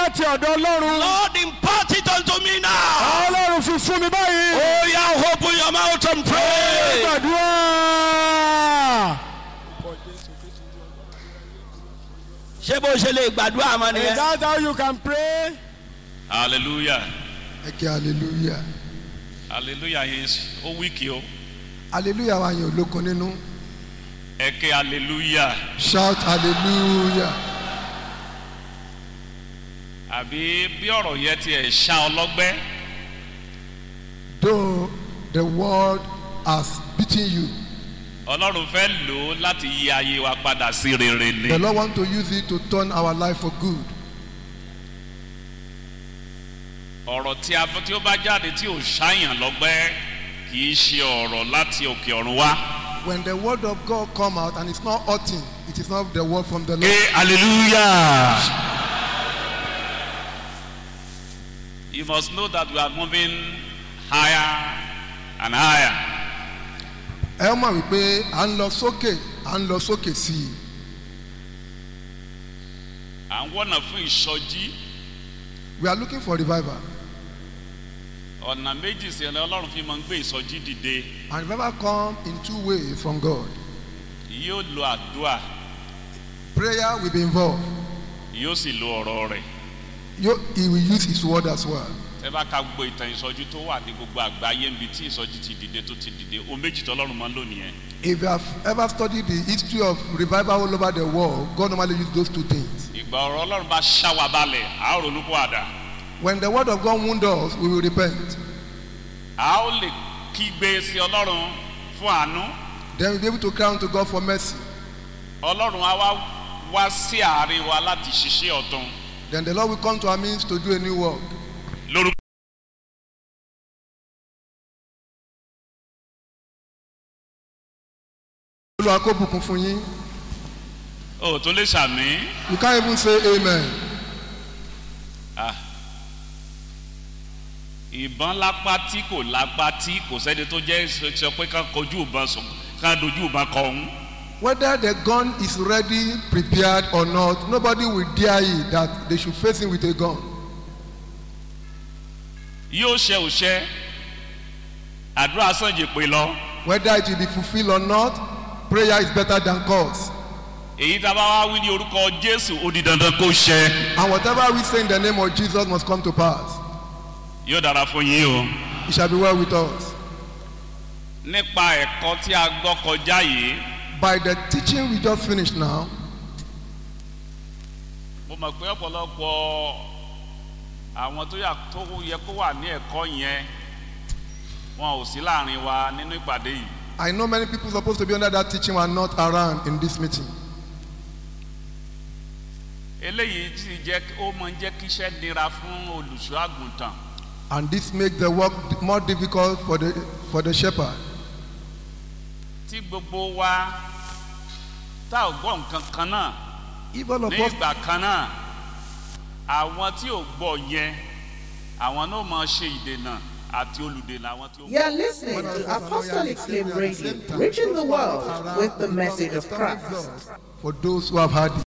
láti ọ̀dọ̀ ọlọ́run. Lord, impart it unto me now. ọlọ́run fi fún mi báyìí. Oh, yeah, open your mouth and pray. gbàdúrà. Ṣé bó ṣe lè gbàdúrà mọ́ is nìyẹn? that how you can pray. Hallelujah. ẹ kí hallelujah Hallelujah is ó wíkì o. hallelujah wa yẹn olókun nínú Ẹ ké hallelujah. shout hallelujah Àbí bí ọ̀rọ̀ yẹn tiẹ̀ ṣá ọlọ́gbẹ́. though the world has beaten you Ọlọ́run fẹ́ lò ó láti yí ayé wa padà sí rere ni. the lord want to use it to turn our life for good Ọ̀rọ̀ tí a tí ó bá jáde tí ò ṣáyàn lọ́gbẹ́ kì í ṣe ọ̀rọ̀ láti òkè ọ̀run wá. when the word of god come out and it's not hurting it is not the word from the lord Ké hallelujah. You must know that we are moving higher and higher. ẹ mọ̀ wípé à ń lọ sókè à ń lọ sókè sí i À ń wọ́nà fún ìsọjí. we are looking for revival Ọ̀nà méjì sí ẹ̀rọ Ọlọ́run fi máa ń gbé ìsọjí dìde. and revival come in two ways from god Yóò lo àdúrà, prayer will be involved yóò sì lo ọ̀rọ̀ rẹ̀. you, he will use his word as well Ẹ bá ka gbogbo ìtàn ìsọjí tó wà ní gbogbo àgbáyé níbi tí ìsọjí ti dìde tó ti dìde. O méjì tó Ọlọ́run máa ń lò nìyẹn. if you have ever studied the history of revival all over the world god normally use those two things Ìgbà ọ̀rọ̀ Ọlọ́run bá ṣá wa balẹ̀, a ó ronú kó àdá. when the word of god wound us we will repent A ó lè kígbe sí Ọlọ́run fún àánú. then we will be able to cry unto god for mercy Ọlọ́run á wá wá sí àárín wa láti ṣiṣẹ́ ọ̀tun. then the lord will come to our means to do a new work Lórúkọ olúwa kó bùkún fún yín ò tó lè ṣàmì. you can't even say amen Ìbọn lápá tí kò lápá tí kò sẹ́ni tó jẹ́ sọ pé ká kojú ìbọn sùn ká dojú ìbọn kọ òun. whether the gun is ready prepared or not nobody will dare it that they should face him with a gun Yóò ṣe òṣẹ. Àdúrà sànjì pé lọ. whether it will be fulfilled or not prayer is better than curse Èyí tá a bá wá wí ní orúkọ Jésù ó di dandan kó ṣẹ. and whatever we say in the name of jesus must come to pass Yóò dára fún yín o. it shall be well with us Nípa ẹ̀kọ́ tí a gbọ́ kọjá yìí, by the teaching we just finished now mo mọ̀ pé ọ̀pọ̀lọpọ̀ àwọn tó yà tó yẹ kó wà ní ẹ̀kọ́ yẹn wọn ò sí láàrin wa nínú ìpàdé yìí. i know many people supposed to be under that teaching were not around in this meeting eléyìí ti jẹ́ ó máa ń jẹ́ kí iṣẹ́ nira fún olùṣọ́ àgùntàn and this make the work more difficult for the for the shepherd tí gbogbo wa tá ò gbọ́ nǹkan kan náà if all of ní us ìgbà kan náà àwọn tí ò gbọ́ yẹn àwọn náà máa ṣe ìdènà àti olùdènà àwọn tí ó You are listening to Apostolic Flame Radio, reaching the world with the message of Christ. for those who have had it